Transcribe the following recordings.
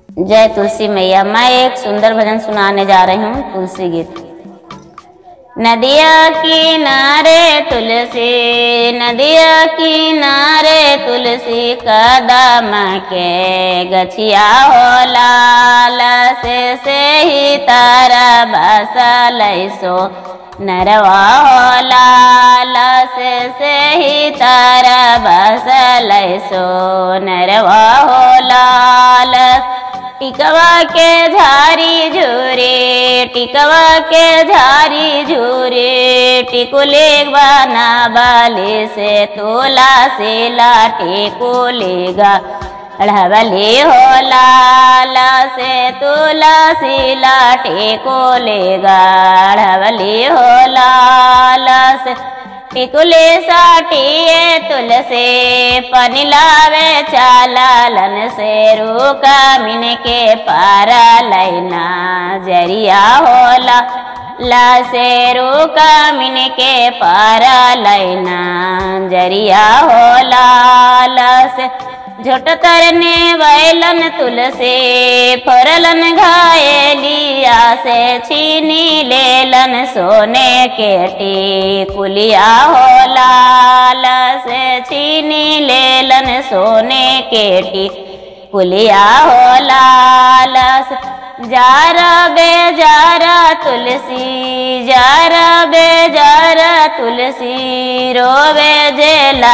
जय तुलसी मैया मैं एक सुंदर भजन सुनाने जा रही हूँ तुलसी गीत नदिया किनारे तुलसी नदिया किनारे तुलसी कदम के गछिया हो लाल से से ही तारा बसल सो नरवा हो लाल से से ही तारा बसल सो नरवा हो लाल टिकवा के झारी झूरे टिकवा के झारी झूरे टिकुले बना बाले से तोला से लाटे को लेगा अढ़वले हो लाल से तोला से लाटे को लेगा अढ़वले हो लाल से टिकुले साटिए तुलसे पनिलावे चालालन से रूका मिन के पारा लैना जरिया होला ला से रूका मिन के पारा लैना जरिया होला ला से झोट तरने वैलन तुलसे फरलन घायलिया से छीनी लेलन सोने के टिकुलिया हो लाल से छीनी लेलन सोने के टिकुलिया हो लाल से जारा बेजारा तुलसी जारा बेजारा तुलसी रोवे जे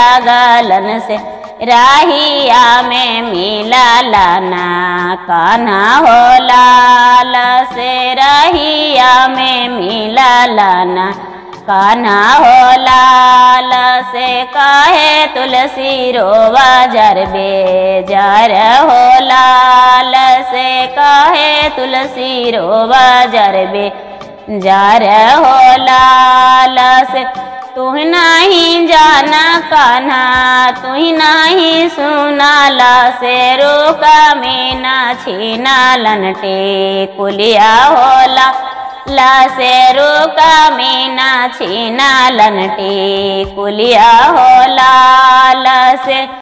लागलन से राहिया में मिला लाना कान्हा हो लाल से राहिया में मिला लाना कान्हा हो लाल से काहे तुलसी रोवा जर बेजार हो लाल से काहे तुलसी रोवा जर बे जार हो लाल से तू नहीं जाना कान्हा तू नहीं सुना ला से रोका मीना छीना लनटे कुलिया होला ला से रोका मीना छीना लनटे कुलिया होला ला से